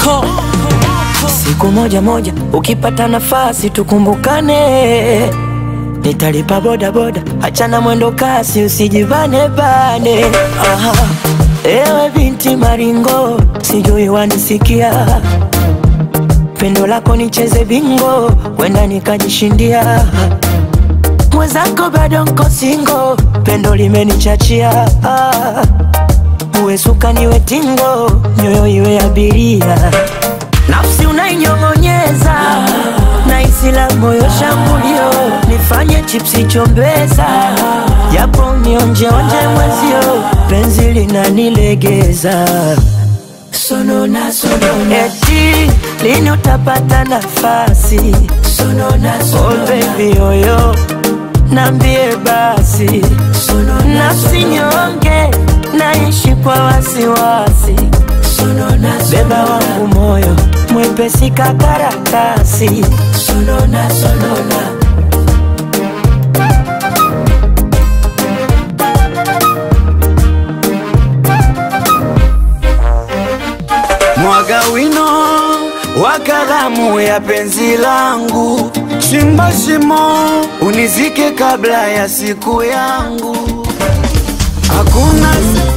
moko siku moja moja ukipata nafasi tukumbukane nitalipa boda boda achana mwendo kasi usijivane bane Aha. ewe binti maringo sijui wanisikia pendo lako nicheze bingo wenda nikajishindia mwenzako bado nko singo pendo limenichachia ah. uwe suka niwe tingo nyoyo iwe abiria nafsi unainyong'onyeza na isi la moyo shambulio nifanye chipsi chombeza japo nionjeonje mwezio penzi linanilegeza sonona sonona eti lini utapata nafasi sonona sonona oh baby oyo nambie basi nafsi nyonge naishi kwa wasiwasi beba wangu moyo mwepesi kakaratasi sonona, sonona. mwaga wino wa kalamu ya penzi langu, chimba shimo unizike kabla ya siku yangu. Hakuna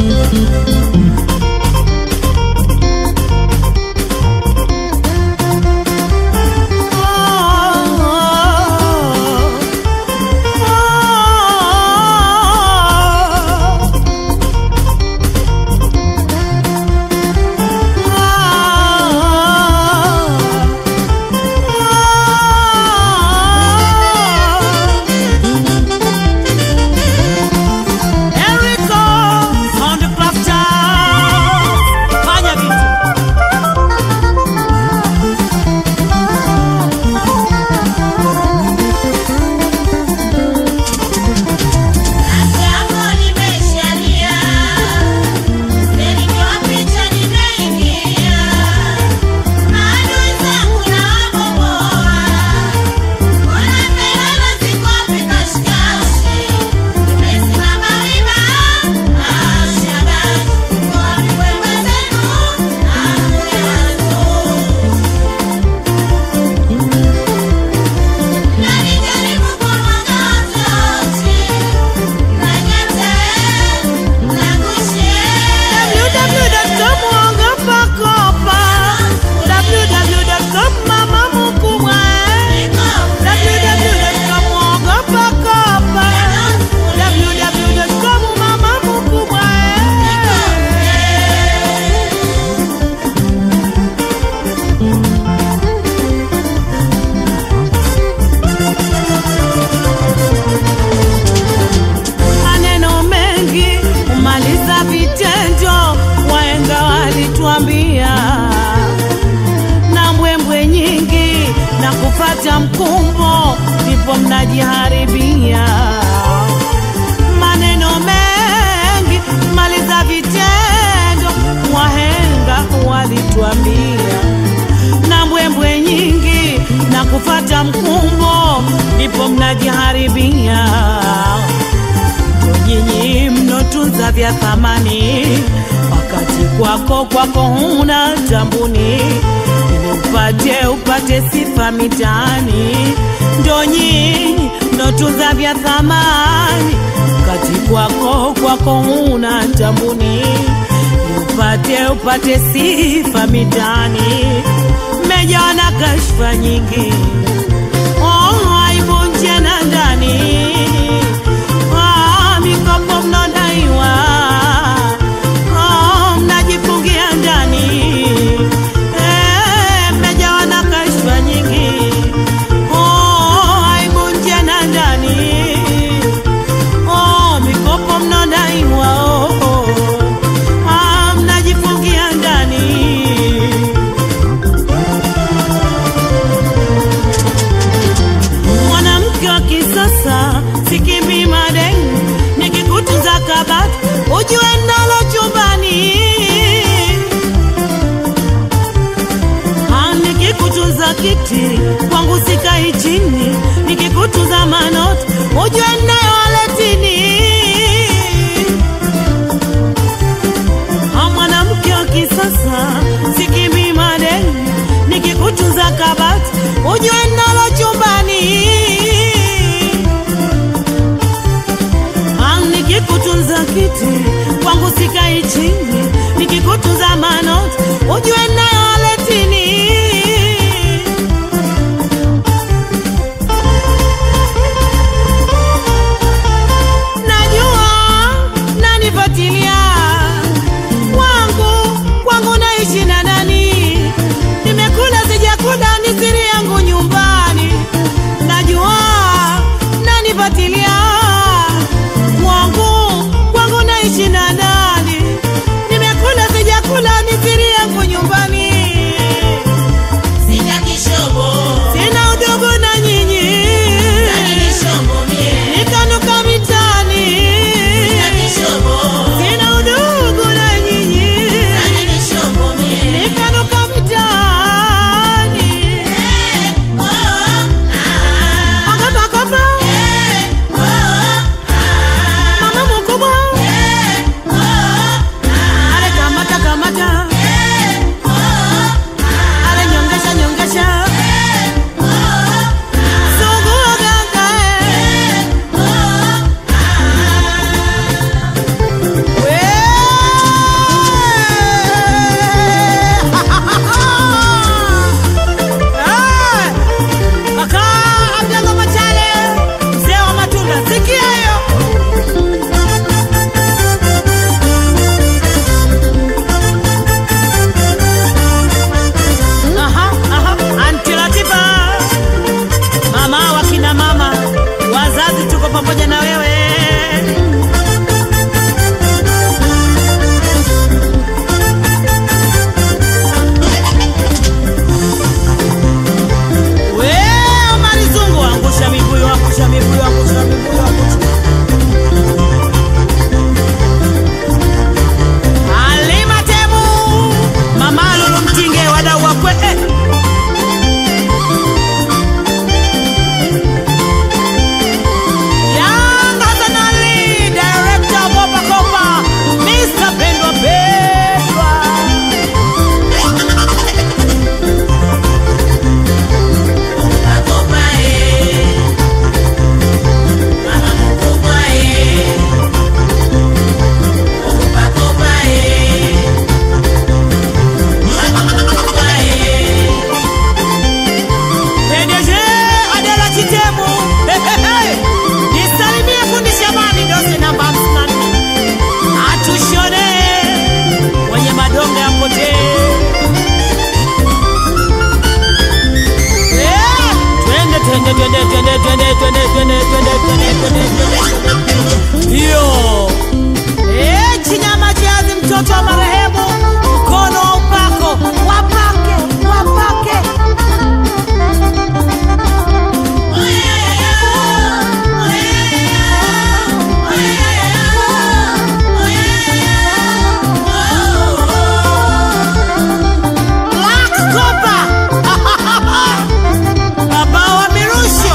Erico on the clock tower. Fanya vitu. Jambo nimeshalia, nilitoa picha nimeingia, maadui zangu nawabomoa, mbona mbele sikopi kashikashi, nimesimama wima, ashabani, kwa viwembe zenu, nakuyazo. Najaribu kwa magoti, nanyata, nakushia. www.mwangapakopa www.mamamukubwa www.mwangapakopa www.mamamukubwa maneno mengi umaliza vitendo, waenga walituambia, na mbwembwe nyingi na kufata mkumbo, ndipo mnajiharibia. Maneno mengi maliza vitendo, wahenga walituambia, na mbwembwe nyingi na kufata mkumbo, ndipo mnajiharibia nyinyi mnotunza vya thamani, wakati kwako kwako huna tambuni, ili upate upate sifa mitaani. Ndo nyinyi mnotunza vya thamani, wakati kwako kwako huna tambuni, ili upate upate sifa mitaani. Mmejawa na kashfa nyingi, oh, aibu nje na ndani Ah, mikopo mnadaiwa, Ah, mnajifungia ndani, Eh, mmejawa na kashfa nyingi, Oh, aibu nje na ndani, Oh, mikopo mnadaiwa, oh, oh, Ah, mnajifungia ndani. mwanamke wa kisasa sikimbi madeni nikikutunza kabati ujue nalo chumbani Ah, nikikutunza kiti kwangu sikai chini nikikutunza manoti ujue nayo waletini Ah, mwanamke wa kisasa sikimbi madeni sikai chini nikikutuza manoti ujue nayo waletini najua nanifatilia wangu wangu naishi na nani nimekula sijakula ni siri yangu nyumbani najua nanifatilia wangu wangu naishi na nani nimekula sijakula ni siri yangu nyumbani Sina kishobo, sina udogo na nyinyi sina kishobo mie, nikanuka mitani sina kishobo, sina udogo na nyinyi sina kishobo mie. nikanuka mitani Eh, oh, ah, akapakopa eh, oh, ah, mama mkubwa eh, oh, ah, ale kamata kamata eh, oh, ah, ale nyongesha nyongesha eh, oh, ah, sugua ganga eh. oh, Kaka Abdalla Machale, mzee wa matunda, sikia hiyo. Aha, aha, Aunty Latifa, mama wa kina mama, wazazi tuko pamoja na wewe. We, Omari Zungu, angusha mibuyu, angusha mibuyu, angusha mibuyu, angusha. Halima Temu, Mama Lulu Mtinge, wadau wakwe eh. Young Hassan Ali, director of Kopa Kopa, Mr. Pendwa Pendwa. Makopa eh, mama mkubwa eh, makopa eh, mama mkubwa eh. PDG Adela Chitemu. Hey, hey, hey. Nisalimie fundi Shabani dosi namba hamsini na nne. Atushone wenye madonge ya potee. Eh, Twende twende twende twende twende twende twende twende twende twende twende. Hiyo. Eh, Chinyama Jazi mtoto wa marehemu mkono wa upako wapake wapake Black Copper. Baba wa Mirusho.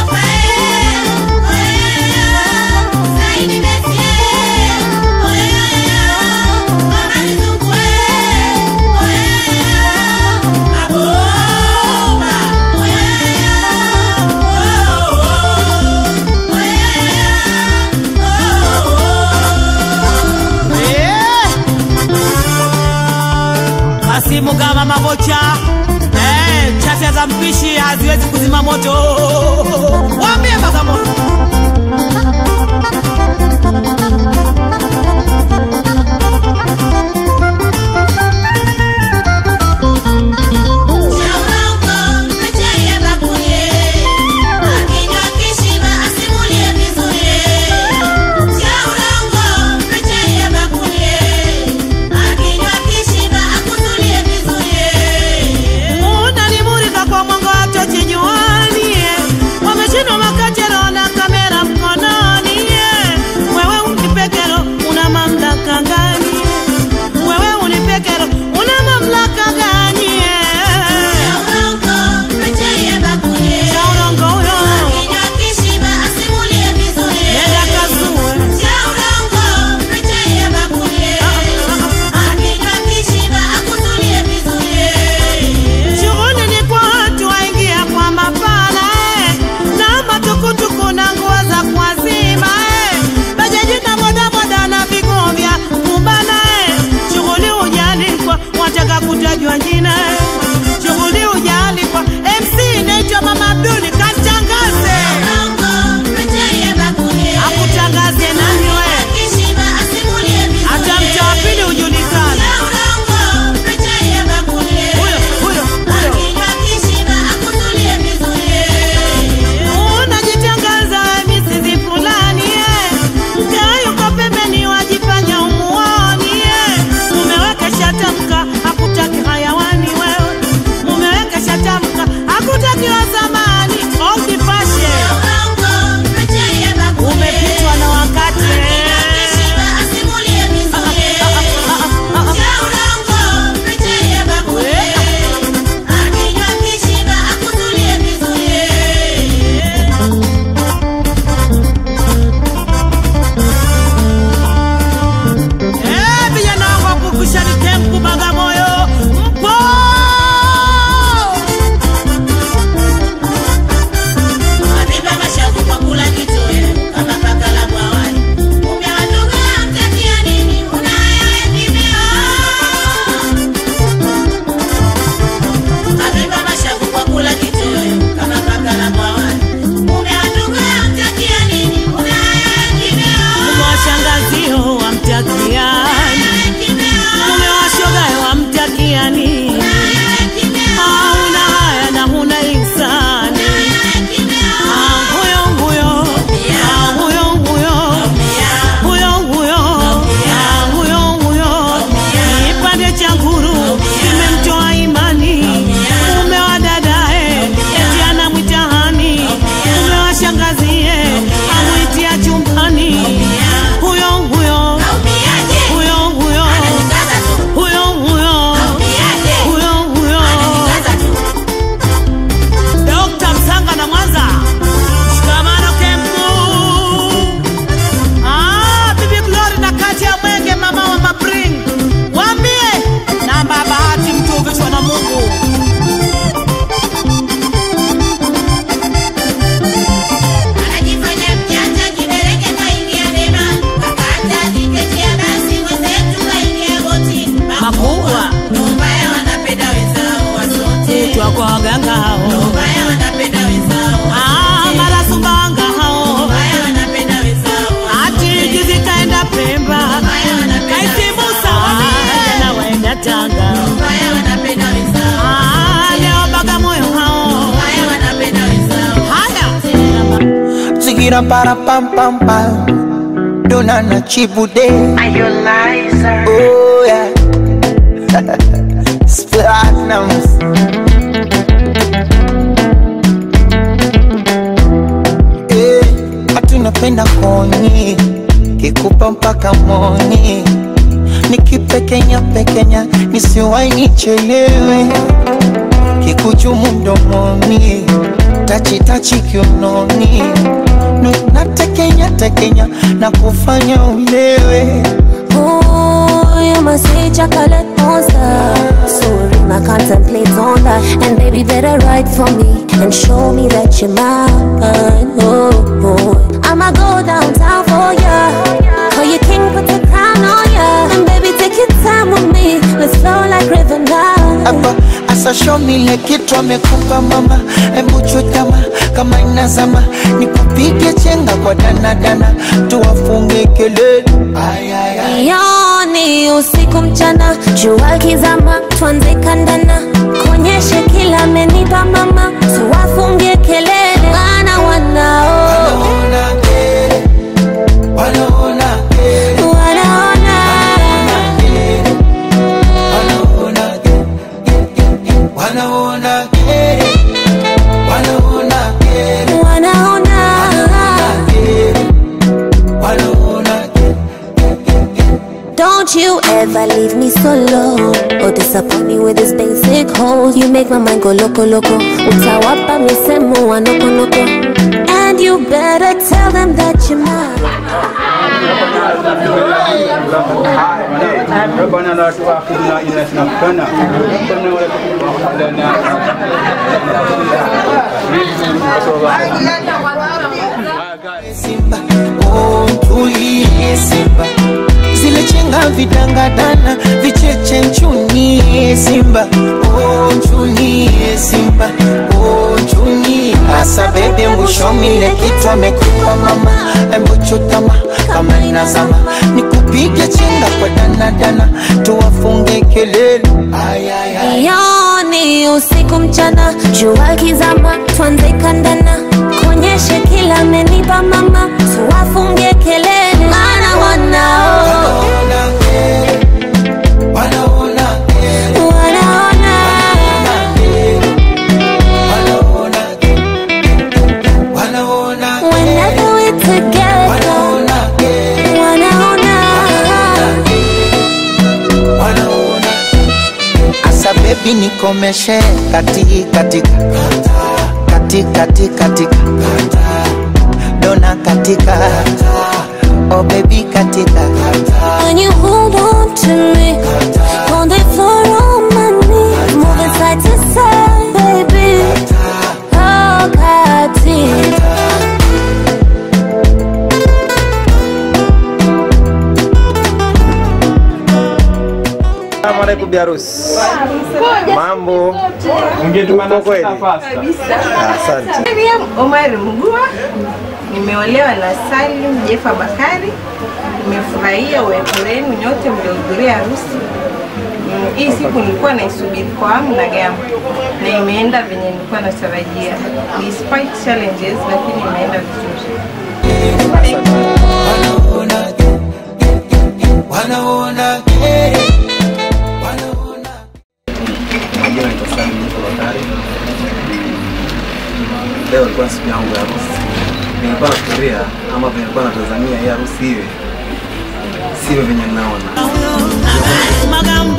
Eh. Kasimu kama mabocha eh, chafya za mpishi haziwezi kuzima moto. Waambie Bagamoyo. unanimurika kwa mwanga wa tochi nywani, wameshindwa makachero na Pira para pam pam pam. Dona na chibude. Oh yeah. Platinums. Eh, hatu napenda koni kikupa mpaka moni nikipekenya pekenya nisiwai nichelewe kikuchumu mdomoni tachitachi kiunoni Nu- natekenya tekenya na kufanya ulewe Ooh, you must say chocolate monster. Sorry, I contemplate on that. And baby, better write for me and show me that you're mine. Oh, oh. I'ma go downtown for ya. Call you king, put the crown on ya. And baby, take your time with me. Let's flow like river now. hapa asa show me ile kitu amekupa mama hebu chutama kama inazama nikupige chenga kwa danadana tuwafunge kelele Ay, ay, ay. Yoni usiku mchana, jua kizama, tuanze kandana, kuonyeshe kila amenipa mama, tuwafungie kelele, wana wanao Wanaona kere, wanaona kere, wanaona wanaona kere, wanaona kere, wanaona kere, wanaona kere, wanaona kere. Don't you ever leave me solo or disappoint me with this basic hole. You make my mind go loco loco. Utawapa misemo wa noko noko. And you better tell them that you're mine. ربنا لا تؤاخذنا إن نسينا ربنا ربنا ولا تحملنا Simba, oh tulie Simba, zile chenga vidangadana vicheche nchunie Simba, oh nchunie Simba, oh nchunie asa bebe mwishomile kitu amekupa mama, embo chutama kama inazama, nikupige chenga kwa danadana, tuwafunge kelele ay, ay, ay. Yoni usiku mchana, jua kizama, tuanze kandana, kuonyeshe kila amenipa mama, tuwafungie kelele, maana wanao Wanaona kere, wanaona kere, wanaona wanaona kere, wanaona kere. whenever we together, Wanaona kere, wanaona wanaona asa bebi nikomeshe kati katika kati kati katika dona katika oh baby katika when you hold on to me, on the floor on my knees, moving side to side, baby. Oh, Kati. Salamu alaikum biharusi. Mambo ungetumana Uko kweli? nafasi Ah, asante. Miriam Omar Mgua, nimeolewa na Salim Jefa Bakari. Nimefurahia uwepo wenu nyote mliohudhuria harusi. Mm, Hii siku nilikuwa naisubiri kwa hamu na gamu na imeenda venye nilikuwa natarajia, despite challenges, lakini imeenda vizuri. wanaona kere, wanaona kere, wanaona Majina naitwa Salim Jiko Bakari. Leo ilikuwa siku yangu ya harusi. Nilikuwa nafikiria ama vile nilikuwa natazamia hii harusi iwe sivyo venye ninaona. magambo